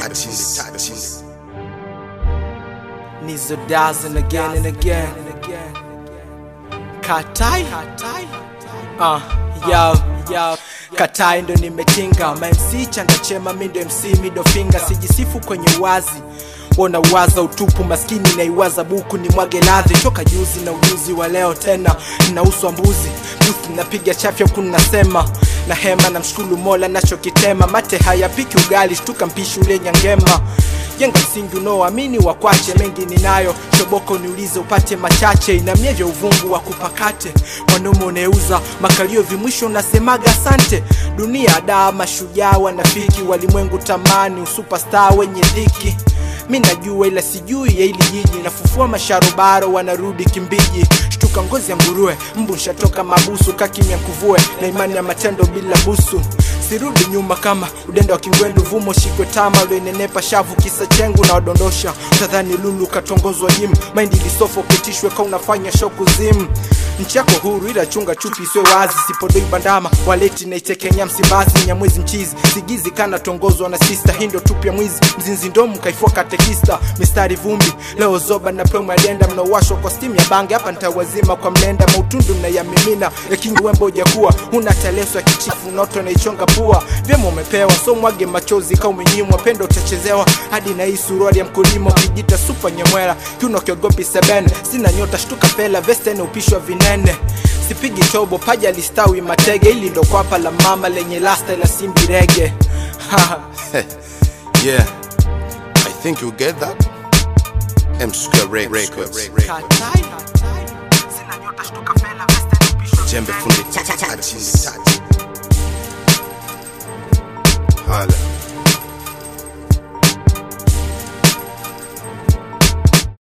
touches, touches. Nizo dozen again and again. Katai, uh, yo, yo. Katai ndo nimetinga mamc chanda chema mi ndo mc middle finger sijisifu kwenye wazi wona uwaza utupu maskini naiwaza buku ni mwage ladhi toka juzi na ujuzi wa leo tena nauswa mbuzi busi napiga chafya huku nasema na hema na mshukulu mola nachokitema mate hayapiki ugali shtuka mpishi ule nyangema jenga msingi unaoamini wakwache mengi ninayo shoboko niulize upate machache inamie vya uvungu wa kupakate mwanaume uneuza makalio vimwisho unasemaga asante dunia daa mashujaa wanafiki walimwengu tamani usupastar wenye dhiki mi najua ila sijui ya ili jiji nafufua masharobaro wanarudi kimbiji shtuka ngozi ya nguruwe mbu nshatoka mabusu kakimya nkuvue na imani ya matendo bila busu sirudi nyuma kama udenda wa kingwendu vumo shikwe tama ulionenepa shavu kisa chengu na wadondosha utadhani lulu katongozwa jim maindi lisofo ketishwe ka unafanya shoku zim nchi yako huru ila chunga chupi isiwe wazi sipodoi bandama waleti naitekenya msimbazi nyamwezi mchizi sigizi kana tongozwa na sista hindo tupya mwizi mzinzi ndomu kaifua katekista mistari vumbi leo zoba na promo adenda mnaowashwa kwa stimu ya bange hapa ntawazima kwa mlenda mautundu mnayamimina yakingi wembo ujakuwa huna teleso ya kichifu noto naichonga pua vyema umepewa so mwage machozi ka umenyimwa pendo utachezewa hadi na hii suruali ya mkulima ukijita supa nyemwela kiuno kiogopi sebene sina nyota shtuka fela vestene upishwa vinene sipigi tobo paja listawi matege ili ndo kwapa la mama lenye lasta la simbi rege Yeah, I think you get that. M Square Rec- Records. Katai. Sina nyota shtuka fela vestene upishwa Jembe fundi touches, touches. Hala.